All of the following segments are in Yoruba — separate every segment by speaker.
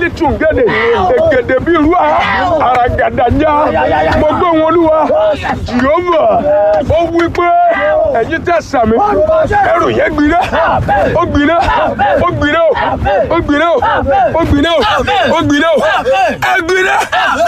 Speaker 1: yálì tùngẹ́dẹ̀ ègèdè bíi irú àràgàdàjà mo gbé wọn olúwa jìhómà ó wí pé ẹ̀yin tẹ̀ sàmì ẹrù yẹn gbiná ó gbiná ó gbiná ó gbiná ó gbiná ó gbiná ẹ gbiná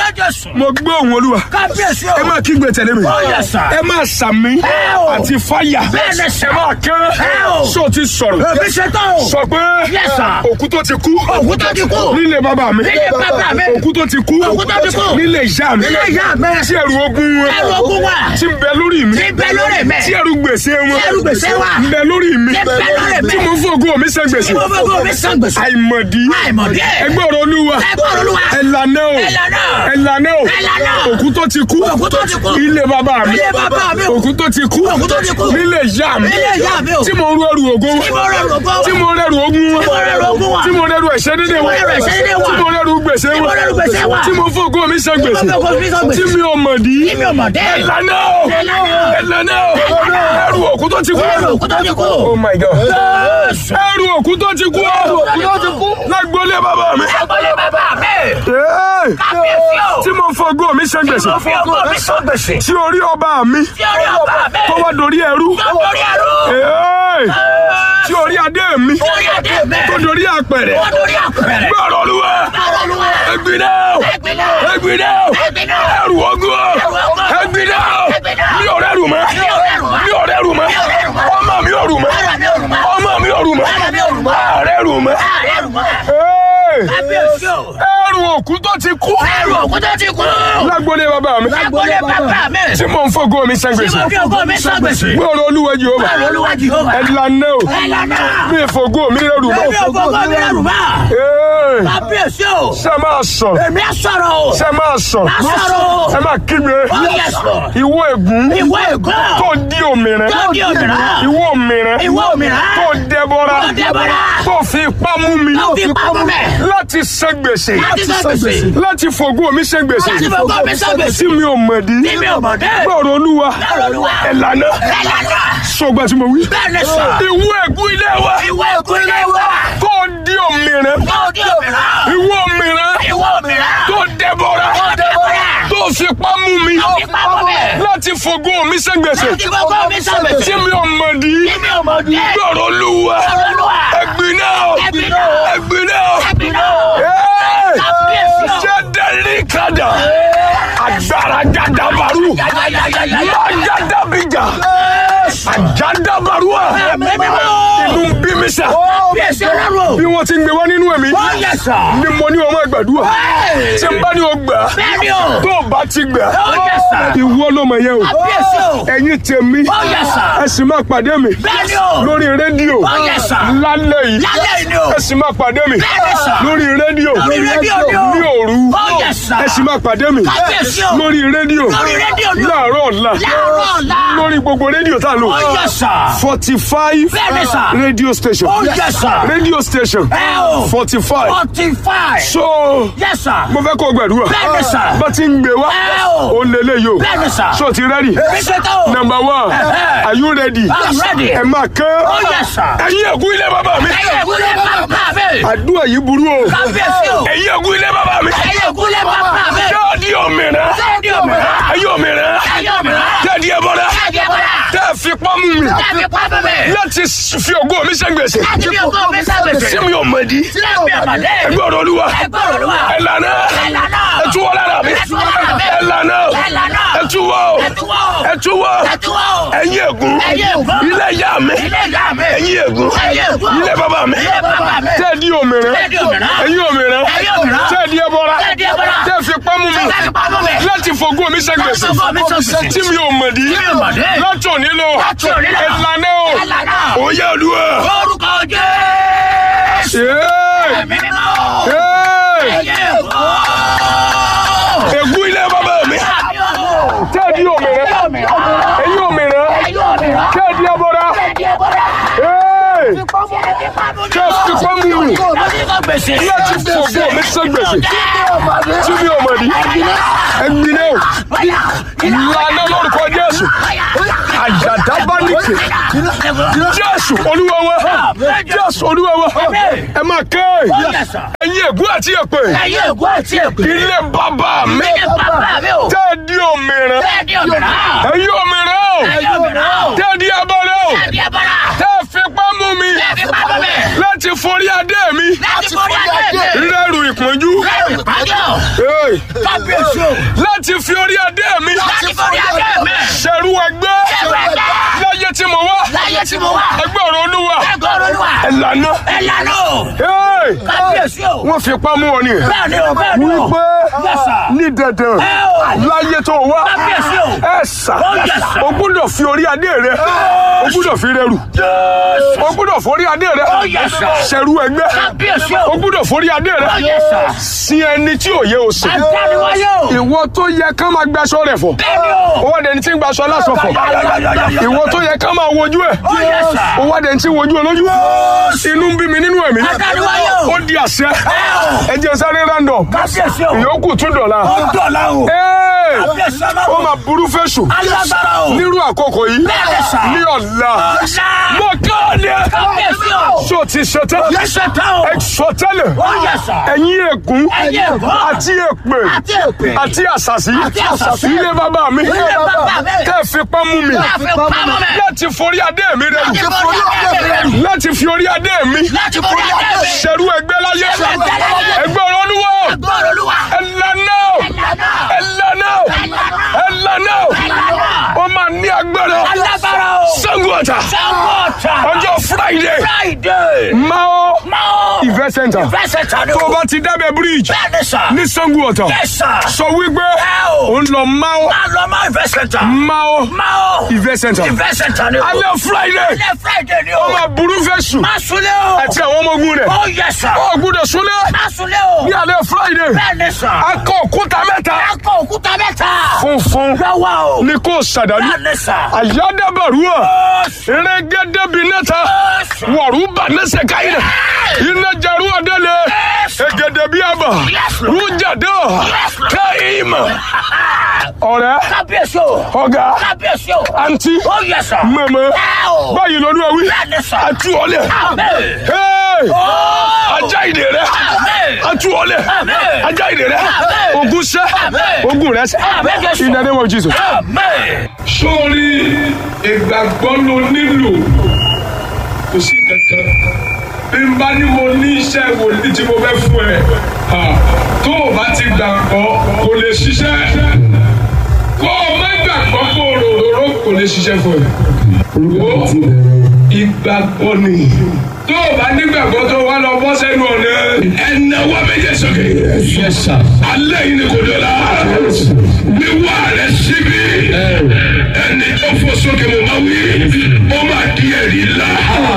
Speaker 1: mo gbé òun olúwa
Speaker 2: kábíyèsí
Speaker 1: ẹ
Speaker 2: o.
Speaker 1: máa kígbe tẹ̀lé mi
Speaker 2: yes, sir.
Speaker 1: ẹ máa sàmì
Speaker 2: o.
Speaker 1: àti fáyà
Speaker 2: Bẹ́ẹ̀ni, sir.
Speaker 1: ẹ máa kán
Speaker 2: o.
Speaker 1: sọ ti sọ̀rọ̀
Speaker 2: èmi ṣe tán o.
Speaker 1: sọ pé
Speaker 2: Yes, sir.
Speaker 1: òkú tó ti kú
Speaker 2: Òkú tó ti kú.
Speaker 1: nílé bàbá mi
Speaker 2: Nílé bàbá mi.
Speaker 1: òkú tó ti kú
Speaker 2: Òkú tó ti kú.
Speaker 1: nílé ìyá mi
Speaker 2: Nílé ìyá mi.
Speaker 1: tí ẹrù ogun wọn
Speaker 2: Ẹrù ogun wa.
Speaker 1: tí ń bẹ lórí mi
Speaker 2: Tí ń bẹ lórí mi.
Speaker 1: tí ẹrù gbèsè wọn
Speaker 2: Tí ẹrù gbèsè wa.
Speaker 1: ń bẹ lórí mi
Speaker 2: Tí ń bẹ lórí mi.
Speaker 1: tí mo fògo mi sẹ gbèsè
Speaker 2: Mo fẹ́ kó mi san gbèsè.
Speaker 1: àìmọ̀dí
Speaker 2: Àìmọ̀dí.
Speaker 1: ẹgbẹ́ ọ̀rọ̀ olúwa
Speaker 2: Ẹgbẹ́ ọ̀rọ̀ Olúwa.
Speaker 1: ẹ̀lànà o
Speaker 2: Ẹ̀lànà.
Speaker 1: ẹ̀lànà o
Speaker 2: Ẹ̀lànà.
Speaker 1: òkú tó ti kú
Speaker 2: Òkú tó ti kú.
Speaker 1: ilé bàbá mi
Speaker 2: Ilé bàbá mi.
Speaker 1: òkú tó ti kú
Speaker 2: Òkú tó ti kú.
Speaker 1: nílé ìyá mi
Speaker 2: Nílé ìyá mi o.
Speaker 1: tí mo rú ẹrù ògo
Speaker 2: Tí mo rẹrù ògo wa.
Speaker 1: tí mo rẹrù ogun wọn
Speaker 2: Tí mo rẹrù ogun wa.
Speaker 1: tí mo rẹrù ẹ̀ṣẹ̀ dédé
Speaker 2: Tí mo
Speaker 1: wọn
Speaker 2: rẹrù ẹ̀ṣẹ̀ dédé wa.
Speaker 1: tí mo rẹrù gbèsè
Speaker 2: Tí mo
Speaker 1: wọn
Speaker 2: rẹrù gbèsè wa.
Speaker 1: tí mo fògo mi sẹ gbèsè
Speaker 2: Tí mo fògo mi san gbèsè.
Speaker 1: tí mi ò mọ̀ dí
Speaker 2: Tí mi ò mọ̀ dé.
Speaker 1: ẹ̀lànà o
Speaker 2: Ẹ̀lànà o.
Speaker 1: ẹ̀lànà o ẹrù òkú tó ti kú
Speaker 2: Ẹrù òkú tó ti kú.
Speaker 1: oh my god
Speaker 2: Jésù.
Speaker 1: ẹrù òkú tó ti kú
Speaker 2: òkú tó ti kú.
Speaker 1: lágbólé bàbá mi
Speaker 2: Agbolé bàbá mi.
Speaker 1: Hey!
Speaker 2: Kábíyèsí o.
Speaker 1: tí mo fògo mi sẹ gbèsè
Speaker 2: Mo fi ògo mi san gbèsè.
Speaker 1: tí orí ọba mi
Speaker 2: Tí orí ọba mi.
Speaker 1: tó wá dorí ẹrú
Speaker 2: Tó borí ẹrú.
Speaker 1: Hey! tí orí adé mi
Speaker 2: Tí orí adé mi.
Speaker 1: tó dorí àpẹrẹ
Speaker 2: Tó borí àpẹẹrẹ.
Speaker 1: gbọ́rọ̀ olúwa
Speaker 2: Báwo ló wà?
Speaker 1: ẹgbìnà o
Speaker 2: Ẹgbìnà.
Speaker 1: ẹgbìnà o
Speaker 2: Ẹgbìnà.
Speaker 1: ẹrù ogun o
Speaker 2: ogun.
Speaker 1: ẹgbìnà o
Speaker 2: Ẹgbìnà.
Speaker 1: mi ò rẹrù mọ́
Speaker 2: Mi ò rẹrù mọ́.
Speaker 1: mi ò rẹrù mọ́
Speaker 2: Mi ò rẹrù mọ́.
Speaker 1: ọmọ mi ò rù mọ́
Speaker 2: Ara mi ò rù mọ́.
Speaker 1: ọmọ mi ò rù mọ́
Speaker 2: Ara mi ò rù mọ́.
Speaker 1: ààrẹ rù mọ́
Speaker 2: Ààrẹ rù mọ́.
Speaker 1: Hey!
Speaker 2: Kábíyèsí o.
Speaker 1: ẹrù òkú tó ti kú
Speaker 2: Ẹrù òkú tó ti kú.
Speaker 1: lágbólé bàbá mi
Speaker 2: Agbolé bàbá mi.
Speaker 1: tí mo ń fògo mi sẹ
Speaker 2: Tí
Speaker 1: gbèsè
Speaker 2: mo fi ògo mi san gbèsè.
Speaker 1: gbọ́rọ̀ olúwa Jèhófà
Speaker 2: Báwo ló wà Jèhófà?
Speaker 1: ẹ̀lànà o
Speaker 2: Ẹ̀lànà.
Speaker 1: mi fògo mi rẹrù mọ́
Speaker 2: Èmi ògo ògo mi rẹrù mọ́.
Speaker 1: Hey!
Speaker 2: Kábíyèsí o.
Speaker 1: ṣe máa sọ
Speaker 2: Èmi á sọ̀rọ̀ o.
Speaker 1: ṣe máa sọ
Speaker 2: Á sọ̀rọ̀ o.
Speaker 1: ẹ máa kígbe
Speaker 2: Oh yes Lord.
Speaker 1: ìwọ ègún
Speaker 2: Ìwọ ègún.
Speaker 1: tó di òmìnira
Speaker 2: Tó di òmìnira.
Speaker 1: ìwọ òmìnira
Speaker 2: Ìwọ òmìnira.
Speaker 1: tó dẹbọra
Speaker 2: Tó dẹbọra.
Speaker 1: tó fi ipá mú mi
Speaker 2: Tó fi ipá mú mi.
Speaker 1: láti ṣe gbèsè
Speaker 2: Láti san gbèsè.
Speaker 1: láti fògo mi ṣe gbèsè
Speaker 2: Láti fògo mi san gbèsè.
Speaker 1: tí mi ò mọ̀ dí
Speaker 2: Tí mi ò mọ̀ dé.
Speaker 1: gbọ́rọ̀ olúwa
Speaker 2: Gbọ́rọ̀ Olúwa.
Speaker 1: ẹ̀lànà
Speaker 2: Ẹ̀lànà.
Speaker 1: sọgbà tí mo wí
Speaker 2: Bẹ́ẹ̀ ni sọ.
Speaker 1: ìwọ ègún ilé wa
Speaker 2: Ìwọ ègún ilé wa.
Speaker 1: tó di òmìnira
Speaker 2: Tó di òmìnira.
Speaker 1: ìwọ òmìnira
Speaker 2: Ìwọ òmìnira.
Speaker 1: tó dẹbọra
Speaker 2: Tó dẹbọra.
Speaker 1: tó fi ipá mú mi
Speaker 2: Tó fi ipá mú mi.
Speaker 1: láti fògo mi ṣe gbèsè
Speaker 2: Láti fògo mi san gbèsè.
Speaker 1: tí mi ò mọ̀ dí
Speaker 2: Tí mi ò mọ̀ dé.
Speaker 1: gbọ́rọ̀ olúwa
Speaker 2: Gbọ́rọ̀ Olúwa.
Speaker 1: ẹ̀gbin náà
Speaker 2: Ẹ̀gbin náà.
Speaker 1: ẹ̀gbin náà
Speaker 2: Ẹ̀gbin náà.
Speaker 1: Hey!
Speaker 2: Kábíyèsí o.
Speaker 1: jẹ́ dẹ́rì kadà agbára jadabaru májàdàbíjà àjàdàbarúà inú ń bí mi sà
Speaker 2: Kábíyèsí Ọlọ́run.
Speaker 1: bí wọ́n ti ń gbé wá nínú ẹ̀mí
Speaker 2: Oh yes sir.
Speaker 1: ni mo ní ọmọ ìgbàdúrà tí n bá ní o gbà
Speaker 2: Bẹ́ẹ̀ ni o.
Speaker 1: tó o bá ti gbà
Speaker 2: Oh yes sir.
Speaker 1: ìwọ ló mọ̀ yẹn o
Speaker 2: Kábíyèsí o.
Speaker 1: ẹ̀yin tèmi
Speaker 2: Oh yes sir.
Speaker 1: ẹ sì máa pàdé mi
Speaker 2: Bẹ́ẹ̀ ni o.
Speaker 1: lórí rédíò
Speaker 2: Oh yes sir.
Speaker 1: lálẹ́ yìí
Speaker 2: Lálẹ́ yìí ni o.
Speaker 1: ẹ sì máa pàdé mi
Speaker 2: Bẹ́ẹ̀ ni sir.
Speaker 1: lórí rédíò
Speaker 2: Lórí rédíò ni o.
Speaker 1: ní òru
Speaker 2: Oh yes sir.
Speaker 1: ẹ sì máa pàdé mi
Speaker 2: Kábíyèsí o.
Speaker 1: lórí rédíò
Speaker 2: Lórí rédíò ni o.
Speaker 1: láàárọ̀ ọ̀la
Speaker 2: Láàárọ̀ ọ̀la.
Speaker 1: lórí gbogbo rédíò tá a lò
Speaker 2: Oh yes sir.
Speaker 1: forty five
Speaker 2: Bẹ́ẹ̀ ni sir.
Speaker 1: radio station
Speaker 2: Oh yes sir.
Speaker 1: radio station
Speaker 2: Ẹ o.
Speaker 1: forty five
Speaker 2: Forty five.
Speaker 1: so
Speaker 2: Yes sir.
Speaker 1: mo fẹ́ kó o gbàdúrà
Speaker 2: Bẹ́ẹ̀ ni sir.
Speaker 1: bá ti ń gbé wá
Speaker 2: Ẹ o.
Speaker 1: ó lé léyìí o
Speaker 2: Bẹ́ẹ̀ ni sir.
Speaker 1: so ti rẹ́dì
Speaker 2: Èmi ṣe tán o.
Speaker 1: number one
Speaker 2: Ẹ̀hẹ́.
Speaker 1: are you ready
Speaker 2: I'm ready.
Speaker 1: ẹ máa kán
Speaker 2: Oh yes sir.
Speaker 1: ẹ̀yin ẹ̀gún ilé bàbá mi
Speaker 2: Ẹyẹ ìgúnlẹ̀ bàbá mi.
Speaker 1: àdúrà yìí burú o
Speaker 2: Kábíyèsí o.
Speaker 1: ẹ̀yin ẹ̀gún ilé bàbá mi
Speaker 2: Ẹyẹ ìgúnlẹ̀ bàbá mi.
Speaker 1: jáde òmìnira
Speaker 2: Sẹ́ẹ̀dì òmìnira.
Speaker 1: ayé òmìnira
Speaker 2: Ẹyẹ òmìnira.
Speaker 1: jáde ẹbọra
Speaker 2: Sẹ́ẹ̀dì ẹ̀bọ̀dà.
Speaker 1: tẹ́ ẹ fi pọ́ mú mi
Speaker 2: Láti pápá mi.
Speaker 1: láti fi ògo mi ṣe gbèsè
Speaker 2: Láti fi ògo mi sábẹ̀sẹ̀.
Speaker 1: tí mi ò mọ̀ di
Speaker 2: Sílẹ̀ mi àmàlẹ́.
Speaker 1: ẹgbẹ́ ọ̀rọ̀ olúwa
Speaker 2: Ẹgbẹ́ ọ̀rọ̀ Olúwa.
Speaker 1: ẹ̀lànà
Speaker 2: Ẹ̀lànà.
Speaker 1: ẹ̀túwọ́ lára mi
Speaker 2: Ẹ̀túwọ́ lára mi.
Speaker 1: ẹ̀lànà
Speaker 2: Ẹ̀lànà.
Speaker 1: ẹ̀túwọ́
Speaker 2: Ẹ̀túwọ́.
Speaker 1: ẹ̀túwọ́
Speaker 2: Ẹ̀túwọ́.
Speaker 1: ẹ̀yin ègún
Speaker 2: Ẹ̀yin ègún.
Speaker 1: ilé ìyá mi
Speaker 2: Ilé ìyá mi.
Speaker 1: ẹ̀yin ègún
Speaker 2: Ẹ̀yin ègún.
Speaker 1: ilé bàbá mi
Speaker 2: Ilé bàbá mi.
Speaker 1: tẹ́ ẹ di òmìnira
Speaker 2: Tẹ́ ẹ di òmìnira.
Speaker 1: ẹ̀yin òmìnira
Speaker 2: Ẹ̀yin òmìnira.
Speaker 1: tẹ́ ẹ di ẹbọra
Speaker 2: Tẹ́ ẹ di ẹbọra.
Speaker 1: tẹ́ ẹ fi pamọ́ mi
Speaker 2: Láti pápá mi.
Speaker 1: láti fògo mi ṣe gbèsè
Speaker 2: Láti fògo mi ṣe gbèsè.
Speaker 1: tí mi ò mọ̀ di
Speaker 2: Tí mi ò mọ̀ di.
Speaker 1: láti òní lọ
Speaker 2: Láti òní lọ.
Speaker 1: ẹ̀lànà o
Speaker 2: Ẹ̀lànà.
Speaker 1: òye olúwa.
Speaker 2: Orúkọ Jésù.
Speaker 1: Hey!
Speaker 2: Ẹ̀mí mímọ́.
Speaker 1: Hey!
Speaker 2: Ẹyẹ ìgún.
Speaker 1: ègún ilé bàbá mi
Speaker 2: Àmì ọ̀rọ̀.
Speaker 1: tẹ́ ẹ di òmìnira
Speaker 2: Ẹyẹ òmìnira.
Speaker 1: ẹ̀yin òmìnira
Speaker 2: Ẹyẹ òmìnira.
Speaker 1: tẹ́ ẹ di ẹbọra
Speaker 2: Sẹ́ẹ̀dì ẹ̀bọ̀dà.
Speaker 1: Hey!
Speaker 2: Sẹ́ẹ̀dì pápá mi.
Speaker 1: tẹ́ ẹ fi fipá mú mi
Speaker 2: Láti kọ́ gbèsè.
Speaker 1: láti fògbó mi sán gbèsè tí mi ò mọ̀ ní ẹgbin náà lànà lórúkọ Jésù àjàdá bá nìkè Jésù Olúwa wa Jésù Olúwa wa ẹ máa ké ẹ̀yin ègún àti èpè
Speaker 2: Ẹyẹ ègún àti èpè.
Speaker 1: ilé bàbá mi
Speaker 2: Ilé bàbá mi o.
Speaker 1: tẹ́ ẹ di òmìnira
Speaker 2: Bẹ́ẹ̀ ni òmìnira.
Speaker 1: ẹ̀yin òmìnira o
Speaker 2: Ẹyẹ òmìnira o.
Speaker 1: tẹ́ ẹ di abọ́rẹ́ o
Speaker 2: Ẹbí abọ́ra.
Speaker 1: tẹ́ ẹ fipá mú mi
Speaker 2: Bẹ́ẹ̀ fi pamọ́ mi.
Speaker 1: láti forí adé mi
Speaker 2: Láti forí adé mi.
Speaker 1: rẹ́rù ìpọ́njú
Speaker 2: Lẹ́rù ìpàdé o.
Speaker 1: Hey.
Speaker 2: Kábíyèsí o.
Speaker 1: láti fi orí adé mi
Speaker 2: Láti forí adé mi.
Speaker 1: ṣẹ̀rú ẹgbẹ́
Speaker 2: Ṣẹ̀rú ẹgbẹ́.
Speaker 1: láyé tí mo wá
Speaker 2: Láyé tí mo wà.
Speaker 1: ẹgbẹ́ ọ̀rọ̀ olúwa
Speaker 2: Ẹgbẹ́ olúwa.
Speaker 1: ẹ̀lànà
Speaker 2: Ẹ lànà o.
Speaker 1: Hey.
Speaker 2: Kábíyèsí o.
Speaker 1: wọ́n fipá mú ọ ni
Speaker 2: Bẹ́ẹ̀ ni o, bẹ́ẹ̀ ni o.
Speaker 1: wípé
Speaker 2: Yes, sir.
Speaker 1: ní dandan
Speaker 2: Ẹ o.
Speaker 1: láyé tó wá
Speaker 2: Kábíyèsí o.
Speaker 1: ẹ sà
Speaker 2: Oh, yes, sir.
Speaker 1: o gbúdọ̀ fi orí adé rẹ o gbúdọ̀ fi rẹrù o gbúdọ̀ forí adé rẹ
Speaker 2: Oh, yes, sir.
Speaker 1: ṣẹ̀rú ẹgbẹ́
Speaker 2: Kábíyèsí
Speaker 1: o
Speaker 2: o.
Speaker 1: gbúdọ̀ forí adé rẹ
Speaker 2: Oh, yes, sir.
Speaker 1: sin ẹni tí ò yẹ o sìn
Speaker 2: Àdániwáyé o.
Speaker 1: ìwọ tó yẹ ká máa gbaṣọ rẹ fọ
Speaker 2: Bẹ́ẹ̀ ni o.
Speaker 1: ó wá dẹni tí ń gbaṣọ aláṣọ fọ ìwọ tó yẹ ká máa wojú ẹ
Speaker 2: Oh, yes, sir.
Speaker 1: ó wá dẹni tí ń wojú olójú inú ń bí mi nínú ẹ̀mí
Speaker 2: Àdániwáyé o.
Speaker 1: ó di àṣẹ ẹ jẹ́ sáré random
Speaker 2: Kábíyèsí o.
Speaker 1: ìyókù tún dọ̀la
Speaker 2: Ó dọ̀la o.
Speaker 1: Ee,
Speaker 2: Kábíyèsí
Speaker 1: ó
Speaker 2: ọlọ́run.
Speaker 1: máa burú fẹ́sù
Speaker 2: Alágbára o.
Speaker 1: nírú àkókò yìí
Speaker 2: Bẹ́ẹ̀ ni, sir.
Speaker 1: ní ọ̀la
Speaker 2: Ọ̀la.
Speaker 1: mo kéde
Speaker 2: Kábíyèsí o.
Speaker 1: ṣó ti ṣetán
Speaker 2: Yẹ́sẹ̀ tán o.
Speaker 1: ẹ sọ tẹ́lẹ̀
Speaker 2: Ó yẹ sà.
Speaker 1: ẹ̀yin ègún
Speaker 2: Ẹ̀yin ègún.
Speaker 1: àti èpè
Speaker 2: Àti èpè.
Speaker 1: àti àṣàṣì
Speaker 2: Àti àṣàṣì.
Speaker 1: ilé bàbá mi
Speaker 2: Ilé bàbá mi.
Speaker 1: tẹ́ ẹ fipá mú mi
Speaker 2: Láti pamọ́ mi.
Speaker 1: láti forí adé mi rẹ
Speaker 2: Láti forí adé mi rẹ.
Speaker 1: láti fi orí adé mi
Speaker 2: Láti forí adé mi.
Speaker 1: ṣẹ̀rú ẹgbẹ́ láyé
Speaker 2: Ṣẹ̀rú ẹgbẹ́ láyé.
Speaker 1: ẹgbẹ́ ọ̀rọ̀ olúwa
Speaker 2: Ẹgbẹ́ olúwa.
Speaker 1: ẹ̀lànà
Speaker 2: Ẹ̀lànà.
Speaker 1: ẹ̀lànà ẹ̀lànà
Speaker 2: Ẹ̀lànà.
Speaker 1: ó máa ní agbára
Speaker 2: Alágbára o.
Speaker 1: Ṣàngó Ọ̀tà
Speaker 2: Ṣàngó Ọ̀tà.
Speaker 1: ọjọ́ friday
Speaker 2: Friday.
Speaker 1: mao
Speaker 2: Máa.
Speaker 1: event center
Speaker 2: Ìfẹsẹ̀ tán ni
Speaker 1: tó o
Speaker 2: o.
Speaker 1: bá ti dábẹ́ bridge
Speaker 2: Bẹ́ẹ̀ ni sà.
Speaker 1: ní Ṣàngó Ọ̀tà
Speaker 2: Yes, sir.
Speaker 1: sọ wípé
Speaker 2: Ẹ o.
Speaker 1: ó ń lọ mao
Speaker 2: Máa lọ máa ìfẹsẹ̀ tán.
Speaker 1: mao
Speaker 2: Máa.
Speaker 1: event center
Speaker 2: Ìfẹsẹ̀ tán ni o.
Speaker 1: alẹ́ friday
Speaker 2: Alẹ́ Friday ni o.
Speaker 1: ó máa burú fẹ́ sùn
Speaker 2: Má sunlé o.
Speaker 1: àti àwọn ọmọ ogun rẹ̀
Speaker 2: Ó yẹ sà.
Speaker 1: ó gbúdọ̀ súnlẹ̀
Speaker 2: Má sunlé o.
Speaker 1: ní alẹ́ friday
Speaker 2: Bẹ́ẹ̀ ni sà.
Speaker 1: akọ òkúta mẹ́ta
Speaker 2: Akọ òkúta mẹ́ta.
Speaker 1: funfun
Speaker 2: Lọ́wọ́ o.
Speaker 1: ní kò sàdánù
Speaker 2: Bẹ́ẹ̀ ni sà.
Speaker 1: àyádábàrúwà rẹ́gẹ́dẹ́bìnẹ́ta wọ̀rúbà nẹ́sẹ̀ káyìnà iná jarú ọ̀dẹ́lẹ̀ ẹ̀gẹ̀dẹ̀ bí àbà rújàdọ̀ káyìmọ̀ ọ̀rẹ́
Speaker 2: Kábíyèsí o.
Speaker 1: ọ̀gá
Speaker 2: Kábíyèsí o.
Speaker 1: àǹtí
Speaker 2: Ó yẹ sà.
Speaker 1: mẹ̀mẹ́
Speaker 2: Ẹ o.
Speaker 1: báyìí lọ́dún ẹ̀wí
Speaker 2: Bẹ́ẹ̀ ni sà.
Speaker 1: àtú ọ̀lẹ̀
Speaker 2: Amen.
Speaker 1: Hey!
Speaker 2: Ó.
Speaker 1: ajá ìdè rẹ
Speaker 2: Amen.
Speaker 1: àtú ọ̀lẹ̀
Speaker 2: Amen.
Speaker 1: ajá ìdè rẹ
Speaker 2: Amen.
Speaker 1: ogun sẹ́
Speaker 2: Amen.
Speaker 1: ogun rẹ sẹ́
Speaker 2: Amen, Jésù.
Speaker 1: in the name of Jesus.
Speaker 2: Amen.
Speaker 1: sórí ìgbàgbọ́ ló nílò kò sí kankan bí n bá ní mo ní iṣẹ́ wòlíì tí mo fẹ́ fún ẹ ha, tó o bá ti gbàgbọ́ kò lè ṣiṣẹ́ kó o má gbàgbọ́ kó o rororo kò lè ṣiṣẹ́ fún ẹ. Wo ìgbàgbọ́ ni tó o bá nígbàgbọ́ tó wá lọ bọ́ sẹ́nu ọ̀nà ẹ̀nàwó méje sókè. alẹ́ yìí ni kò dé la wíwá rẹ̀ síbi ẹni tó fò sókè mo máa wí ó máa di ẹ̀rí la.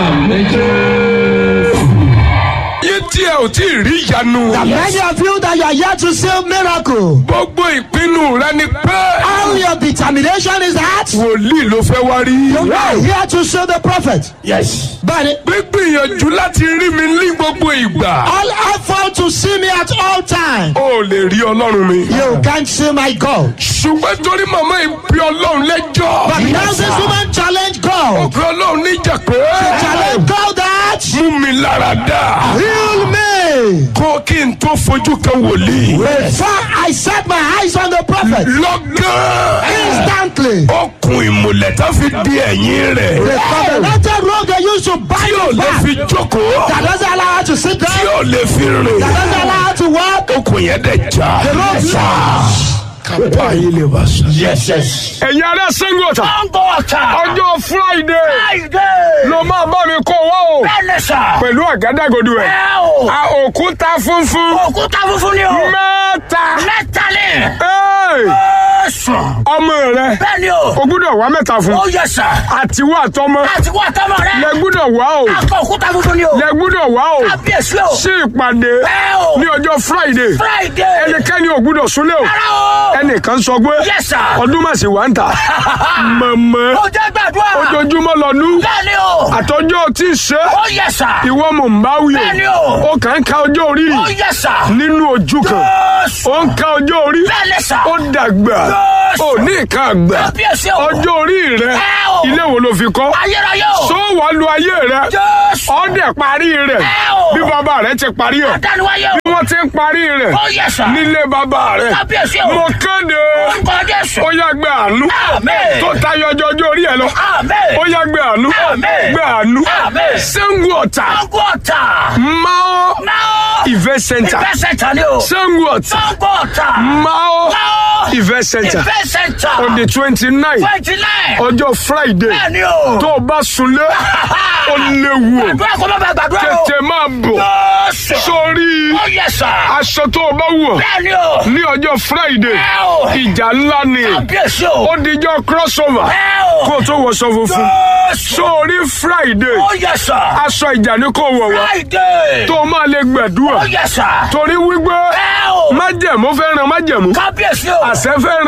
Speaker 1: yé tí ẹ ò tí ì rí ìyanu.
Speaker 3: Many of you that you are yet to see miracle.
Speaker 1: gbogbo ìpinnu rẹ ni pé
Speaker 3: All your determination is that
Speaker 1: wòlíì ló fẹ́ wá rí.
Speaker 3: you are here to see the prophet.
Speaker 2: Yes.
Speaker 3: But
Speaker 1: gbígbìyànjú láti rí mi ní gbogbo ìgbà.
Speaker 3: all effort to see me at all time.
Speaker 1: o lè rí ọlọ́run mi.
Speaker 3: You can't see my God.
Speaker 1: ṣùgbọ́n torí màmá ìbí ọlọ́run lẹ́jọ́.
Speaker 3: But now this woman challenge God.
Speaker 1: òkè ọlọ́run níjà pé.
Speaker 3: Challenge God that
Speaker 1: mú mi lára dá.
Speaker 3: heal me.
Speaker 1: kó kí n tó fojú kan wòlíì.
Speaker 3: Before I set my eyes on the prophet,
Speaker 1: lọ́gán.
Speaker 3: instantly
Speaker 1: okùn ìmùlẹ̀ tó fi di ẹ̀yìn
Speaker 3: the
Speaker 1: rẹ̀.
Speaker 3: covenanted road they used to bind
Speaker 1: tí ò
Speaker 3: his
Speaker 1: lè
Speaker 3: back.
Speaker 1: fi jókòó.
Speaker 3: That doesn't allow her to sit
Speaker 1: tí
Speaker 3: down.
Speaker 1: ò lè fi rìn.
Speaker 3: That doesn't allow her to walk.
Speaker 1: okùn yẹn dẹ̀ já.
Speaker 3: The road lost.
Speaker 1: kápá yìí lè wá sọ.
Speaker 2: Yes, yes.
Speaker 1: ẹ̀yin ará Ṣàngó Ọ̀tà
Speaker 2: Ṣàngó Ọ̀tà.
Speaker 1: ọjọ́ friday
Speaker 2: Friday.
Speaker 1: ló máa bá mi kó wá o
Speaker 2: Bẹ́ẹ̀ ni sà.
Speaker 1: pẹ̀lú àgádágodo ẹ̀.
Speaker 2: Ẹ o.
Speaker 1: a òkúta funfun
Speaker 2: Òkúta funfun ni o.
Speaker 1: mẹ́ta.
Speaker 2: Mẹ́ta ni.
Speaker 1: Hey!
Speaker 2: Ẹ̀sùn.
Speaker 1: ọmọ rẹ
Speaker 2: Bẹ́ẹ̀ ni o.
Speaker 1: o gbúdọ̀ wá mẹ́ta fún
Speaker 2: Ó yẹ sà.
Speaker 1: àtiwọ́ àtọmọ
Speaker 2: Láti wá tọ́mọ rẹ.
Speaker 1: lẹ gbúdọ̀ wá o
Speaker 2: Akọ òkúta funfun ni o.
Speaker 1: lẹ gbúdọ̀ wá o
Speaker 2: Kábíyèsí o.
Speaker 1: sí ìpàdé
Speaker 2: Ẹ o.
Speaker 1: ní ọjọ́ friday
Speaker 2: Friday.
Speaker 1: ẹnikẹ́ni ò gbúdọ̀ súnlẹ̀ o
Speaker 2: Rárá o.
Speaker 1: ẹnìkan sọ pé
Speaker 2: Yes, sir.
Speaker 1: ọdún mà sí wà ń tà mọ̀mọ́
Speaker 2: Ó jẹ́ gbàgbé. gbàdúrà.
Speaker 1: ojoojúmọ́ lọ́nu
Speaker 2: Bẹ́ẹ̀ni o.
Speaker 1: àtọ́jọ́ tí ì ṣe
Speaker 2: Ó yẹ sà.
Speaker 1: ìwọ mò ń bá wí
Speaker 2: Bẹ́ẹ̀ni o.
Speaker 1: ó kàn ń ka ọjọ́ orí
Speaker 2: Ó yẹ sà.
Speaker 1: nínú ojú kan
Speaker 2: Jésù.
Speaker 1: ó ń ka ọjọ́ orí
Speaker 2: Bẹ́ẹ̀ni sà.
Speaker 1: ó dàgbà
Speaker 2: Jésù.
Speaker 1: ó ní nǹkan àgbà
Speaker 2: Kábíyèsí o.
Speaker 1: ọjọ́ orí rẹ
Speaker 2: Ẹ o.
Speaker 1: ilé wo ló fi kọ́
Speaker 2: Ayérayé o.
Speaker 1: sọ wà lu ayé rẹ
Speaker 2: Jésù.
Speaker 1: ọdẹ parí rẹ
Speaker 2: Ẹ o.
Speaker 1: bí bàbá rẹ ti parí ẹ
Speaker 2: Adániwáyé o.
Speaker 1: bí wọ́n ti ń parí rẹ
Speaker 2: Ó yẹ sà.
Speaker 1: nílé bàbá rẹ
Speaker 2: Kábíyèsí o.
Speaker 1: mo kéde
Speaker 2: Orúkọ Jésù.
Speaker 1: ó yá gbé àánú
Speaker 2: Àmín.
Speaker 1: tó tayọ ọjọ́ ọjọ́ orí ẹ lọ
Speaker 2: Àmín.
Speaker 1: ó yá gbé àánú
Speaker 2: Àmín.
Speaker 1: gbé àánú
Speaker 2: Àmín.
Speaker 1: Ṣàngó Ọ̀tà
Speaker 2: Sango ọ̀tà.
Speaker 1: Mao
Speaker 2: Máa.
Speaker 1: Event Center
Speaker 2: Ìfẹ́ sẹ̀ntà ni o.
Speaker 1: Ṣàngó Ọ̀tà
Speaker 2: Sango ọ̀tà.
Speaker 1: Mao
Speaker 2: Máa.
Speaker 1: Event Center
Speaker 2: Ìfẹ́ sẹ̀ntà.
Speaker 1: on the twenty nine
Speaker 2: Twenty nine.
Speaker 1: ọjọ́ Friday
Speaker 2: Bẹ́ẹ̀ni o.
Speaker 1: tó o bá sunlé ó léwu o
Speaker 2: Àdúrà kò má bàa gbàdúrà o.
Speaker 1: tètè máa bọ̀
Speaker 2: Jésù.
Speaker 1: sórí
Speaker 2: Ó yẹ sà.
Speaker 1: aṣọ tó o bá wọ̀
Speaker 2: Bẹ́ẹ̀ni o.
Speaker 1: ní ọjọ́ Friday
Speaker 2: Ẹ o.
Speaker 1: ìjà ńlá ni
Speaker 2: Kábíyèsí o.
Speaker 1: ó dijọ́ crossover
Speaker 2: Ẹ o.
Speaker 1: kó o tó wọṣọ funfun
Speaker 2: Jésù.
Speaker 1: sórí Friday
Speaker 2: Ó yẹ sà.
Speaker 1: aṣọ ìjà ni kò wọ̀ wá
Speaker 2: Friday.
Speaker 1: tó o máa lè gbàdúrà
Speaker 2: Ó yẹ sà.
Speaker 1: torí wípé
Speaker 2: Ẹ o.
Speaker 1: májẹ̀mú fẹ́ràn májẹ̀mú
Speaker 2: Kábíyèsí o.
Speaker 1: àṣẹ fẹ́ràn